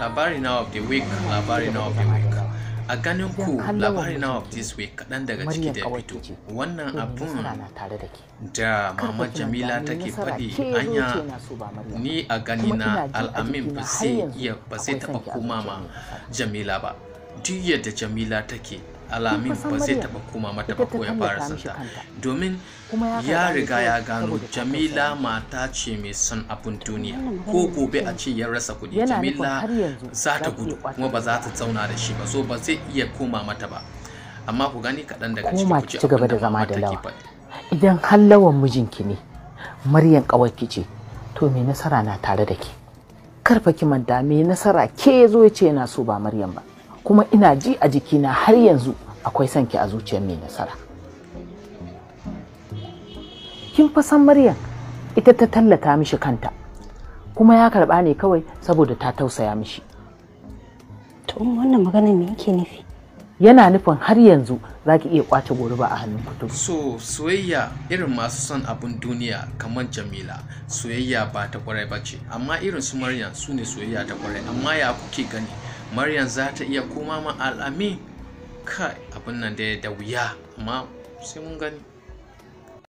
labari na of the week labari na of the week a ganin ku Idan labari Allah na wa of this week kaɗan daga ciki Maryam da ya kawai fito ce. wannan To me abun nasara na tare da ke da Kar mama fa ki jamila manta, me take nasara faɗi ke zo anya ce na so ba Maryam ni a gani Kuma na ina ji a al'amin jikina ba har zai yanzu iya ba zai akwai taɓa son ki a koma ma zuciyar jamila ba duk yadda jamila take alamin san ba zai Maryam, taɓa koma mata ita ba ta ko ya fara tallata mishi santa kanta. domin Kuma ya ya karɓa ne riga ya kawai gano saboda ta jamila tausaya mata ce mai son abun duniya Wannan ko magana gobe da a ce ya rasa kuɗi Yana nufin jamila har yanzu za za ta ki gudu iya ƙwace kuma ba za ta kuɗi. zauna da shi ba so ba zai iya koma mata ba amma ku gani kaɗan daga ciki koma ku ki ji ci gaba abin da da zama mama da take lawa faɗi idan har lawan mijinki ne Maryam ƙawarki ce to me nasara na tare da ke karfa ki manta me nasara ke zo ya ce yana so ba Maryam ba kuma ina ji a jikina har yanzu akwai son ki a zuciyar mai nasara kin fa san Maryam ita ta tallata mishi kanta kuma ya karba ne kawai saboda ta tausaya mishi To umma wannan magana me yake nufi? yana nufin har yanzu za ki iya kwace goruba a hannun kutu so soyayya irin masu son abun duniya kamar jamila soyayya ba ta kwarai ba ce amma irin su maryam su ne soyayya ta kwarai amma ya kuke gani maryam za ta iya koma ma al'ami kai abin nan da da wuya amma sai mun gani